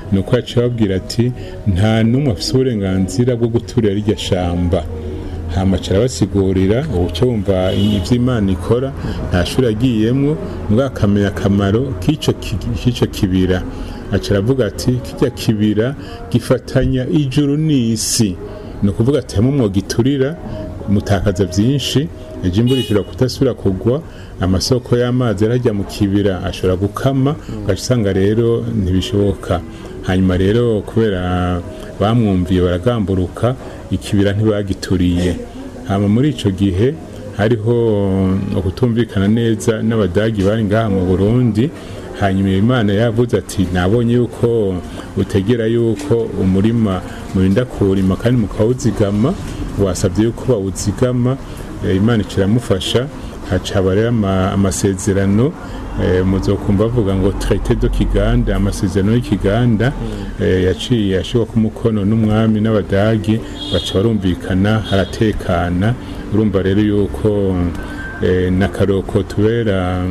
ni uko yaciye ababwira ati nta n'umwe afite uburenganzira bwo guturira rirya shamba hamacara basigurira ubuce wumva ibyo imana ikora nta shuri agiyemwo mbwa akamenya akamaro k'ico ki- k'ico kibira aca aravuga ati kijya kibira gifatanya ijuru n'isi ni ukuvuga ati hamwe mwogiturira mutakaza byinshi ejo imvura ishobora kudasubira kugwa amasoko y'amazi yarajya mu kibira ashobora gukama ugaca usanga rero ntibishoboka hanyuma rero kubera bamwumviye baragamburuka ikibira ntibagituriye hama muri ico gihe hariho ukutumvikana neza n'abadagi bari ngaha mu burundi hanyuma imana yavuze ati nabonye yuko utegera yuko umurima murinda kuwurima kandi mukawuzigama wasabye yuko bawuzigama Eh, imana ikiramufasha hacaba rero ama- amasezerano eh, muzokumva bavuga ngo traité de kiganda amasezerano y'ikiganda eh, yaciye ashirwa ku mukono n'umwami n'abadagi baca barumvikana haratekana urumva rero yuko eh, na karoko tubera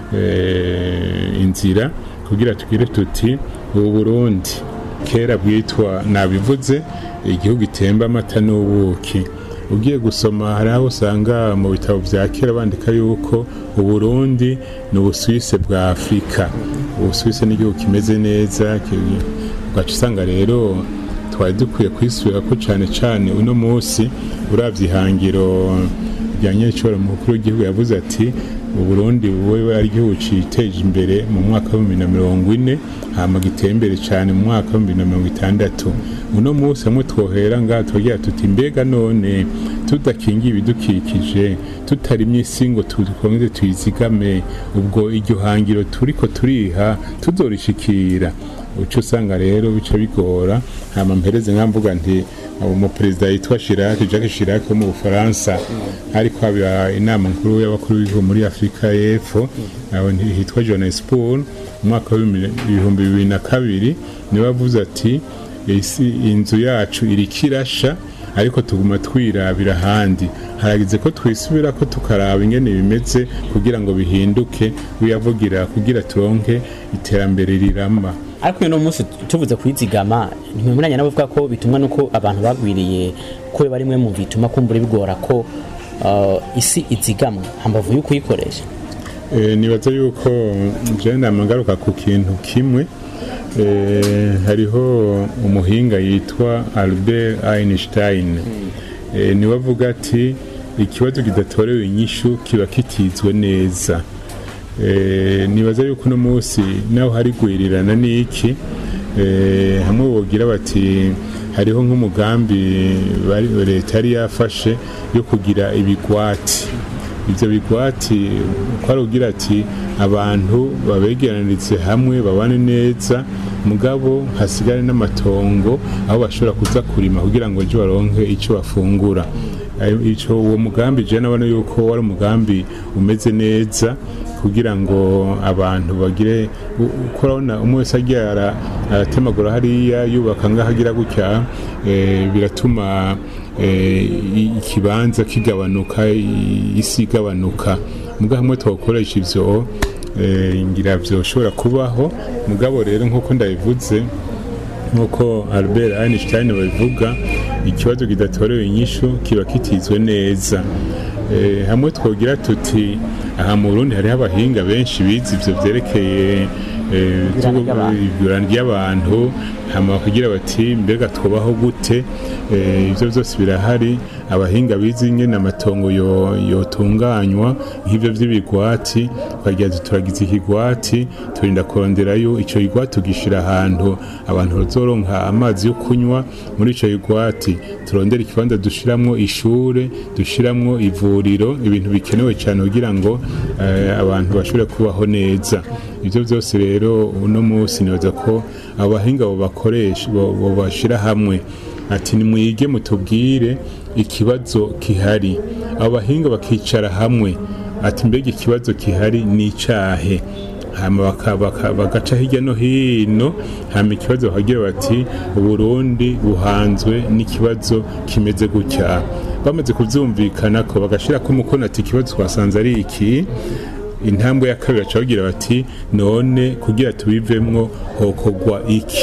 eh, inzira kugira tugire tuti ubu Burundi kera bwitwa nabivuze igihugu itemba amata n'ubuki ugiye gusoma hari aho usanga mu bitabo bya kera bandika yuko uburundi ni ubusuwise bwa afurika ubusuwise ni igihugu kimeze neza ki- ugaca usanga rero twari dukwiye kwisubira ko cyane cyane uno munsi urabye ihangiro rya nyiricoro mukuru w'igihugu yavuze ati uburundi buwe ari igihugu citeje imbere mu mwaka wa bibiri na mirongo ine hama giteye imbere cyane mu mwaka wa bibiri na mirongo itandatu uno munsi hamwe twohera ngaha tugira tuti mbega none tudakingiye ibidukikije tutarimye isi ngo twongere tuyizigame ubwo iryo hangiro turiko turiha tuzorishikira uca usanga rero bica bigora hama mpereze nkamvuga nti umuperezida yitwa Chirac Jacques Chirac wo mu Bufaransa ariko haba inama nkuru y'abakuru b'ibihugu muri Afurika y'Epfo aho hitwa Johannesburg mu mwaka w'ibihumbi bibiri na kabiri niwe avuze ati isi inzu yacu iriko irasha ariko tuguma twirabira ahandi haragize ko twisubira ko tukaraba ingene bimeze kugira ngo bihinduke wiyavugira kugira turonke iterambere rirama ariko uno munsi tuvuze kwizigama ntimwemeranya nabo bavuga ko bitumwa nuko abantu bagwiriye ko biba rimwe mu bituma kumbura bigora ko uh, isi izigamwa hambavu yo kuyikoresha Eh, nibaza yuko jewe namagaruka ku kintu kimwe Eh, hariho umuhinga yitwa Albert Einstein Eh, niwe avuga ati ikibazo kidatorewe inyishu kiba kitizwe neza Eh, nibaza yuko uno munsi naho hari gwirirana n'iki eh, hamwe bogira bati hariho nk'umugambi bari- leta yari yafashe yo kugira ibigwati ibyo bigwati uko ari ugira ati abantu babegeranirize hamwe babane neza mugabo hasigare n'amatongo aho bashobora kuza kurima kugira ngo ejo baronke icyo bafungura Ayo- ico uwo mugambi je nabona yuko wari umugambi umeze neza kugira ngo abantu bagire u- uko urabona umwe wese agiye ara- aratemagura hariya yubaka ngaho agira gutya eh, biratuma eh, i- ikibanza kigabanuka i- isi igabanuka muga hamwe twakoresha ivyo eh, ngira vyoshobora kubaho mugabo rero nk'uko ndabivuze nk'uko albert einstein babivuga ikibazo kidatorewe inyishu kiba kitizwe neza Eh, hamwe twogira tuti aha mu burundi hariho abahinga benshi bize ivyo vyerekeye eh, Ibirana ry'abantu. igurana ry'abantu hama kugira bati mbega twobaho gute Eh, ivyo vyose birahari abahinga bize ingene amatongo yo- yotunganywa nk'ivyo vy'ibigwati twagira tuti turagize ikigwati turinda kuronderayo ico kigwati tugishira ahantu abantu bazoronka amazi yo kunywa muri ico kigwati turondera ikibanza dushiramwo ishure dushiramwo ivuriro ibintu bikenewe cyane kugira ngo eh, abantu bashobore kubaho neza ivyo vyose rero uno munsi nibaza ko abahinga bo bakoresha bo bo bashira hamwe ati nimwige mutubwire ikibazo kihari abo bahinga bakicara hamwe ati mbega ikibazo kihari ni icahe hama baka- baka- bagaca hirya no hino hama ikibazo bakagira bati uburundi buhanzwe n'ikibazo kimeze gutya bamaze kuvyumvikana ko bagashirako umukono ati ikibazo twasanze ari iki intambwe ya kabiri baca bagira bati none kugira tubivemwo hokogwa iki